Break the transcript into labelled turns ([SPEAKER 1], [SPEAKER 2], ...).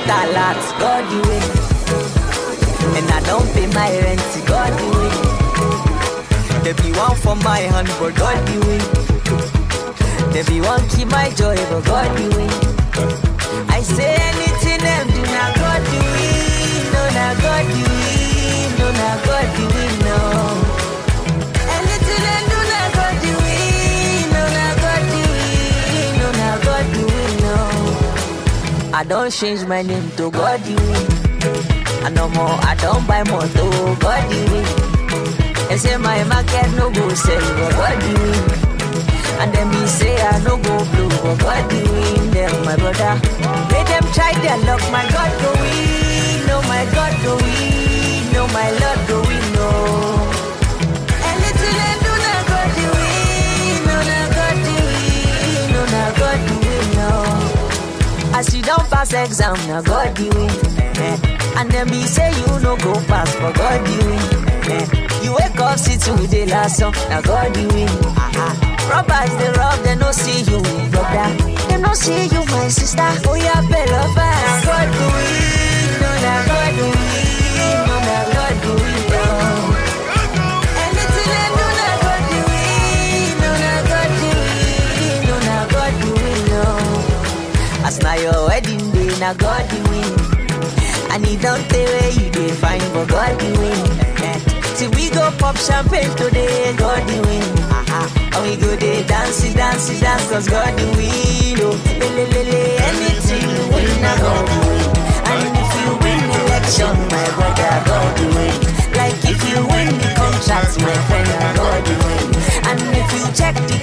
[SPEAKER 1] a lot, God the way. And I don't pay my rent, God the way. There be one for my hand, but God the way. There be one keep my joy, but God the way. I say anything them do not God the way. No, not God the way. No, not God the way, no. Anything them do not God the way. No, not God the way. No, not God the way, no. I don't change my name to God the way. I no more, I don't buy more to God the way. They say my market no go sell, but God the way. And then me say I no go blue, but God the win them, my brother. Let them try their luck, my God go win, no my God go win, no my Lord go win, no. Anything they do, na God the win, no na God the win, no na God the win, no. As you don't pass exam, na God the win. eh. And then me say you no go pass, but God the win. eh. You wake up, see today last song, na God the win. Ah-ah. Robbers they rob, they no see you, brother. They no see you, my sister. Oh yeah, better fast. God do it, no na God do it, no na God do it. No. Anything they do, na God do it, no na God do it, no na God do it. No. As na your wedding day, na God do it. And he don't tell where you dey find, but God the win. Eh. See we go pop champagne today, God the win. Uh-huh. And we go dey dance, dance, dance, cause God the win. Oh, le, le, le, le. anything you win, na God the win. And if you win election, my brother, God the win. Like if you win the contract, my friend, na God the win. And if you check the